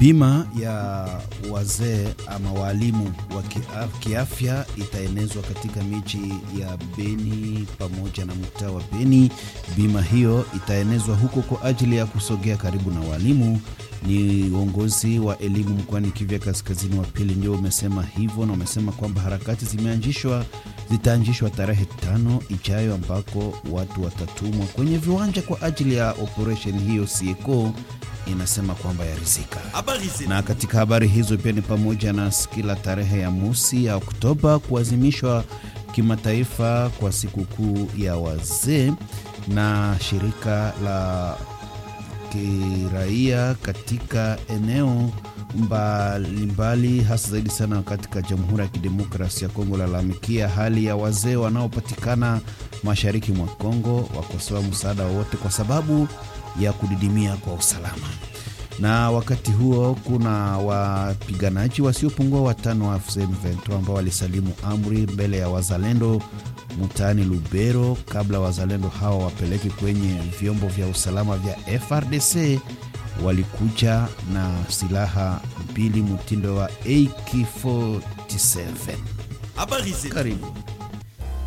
Bima ya wazee ama waalimu wa kiafya itaenezwa katika miji ya Beni pamoja na mtaa wa Beni. Bima hiyo itaenezwa huko kwa ajili ya kusogea karibu na walimu. Ni uongozi wa elimu mkoani Kivu Kaskazini wa pili ndio umesema hivyo, na umesema kwamba harakati zimeanzishwa zitaanzishwa tarehe tano ijayo, ambako watu watatumwa kwenye viwanja kwa ajili ya operesheni hiyo. Sieko inasema kwamba yarizika. Na katika habari hizo pia ni pamoja na kila tarehe ya mosi ya Oktoba kuazimishwa kimataifa kwa sikukuu ya wazee, na shirika la kiraia katika eneo mbalimbali hasa zaidi sana katika Jamhuri ya Kidemokrasia ya Kongo lalamikia hali ya wazee wanaopatikana mashariki mwa Kongo, wakosoa msaada wowote kwa sababu ya kudidimia kwa usalama. Na wakati huo kuna wapiganaji wasiopungua watano wa M23 ambao walisalimu amri mbele ya wazalendo mtaani Lubero kabla wazalendo hawa wapeleke kwenye vyombo vya usalama vya FRDC. Walikuja na silaha mbili mtindo wa AK47. Karibu.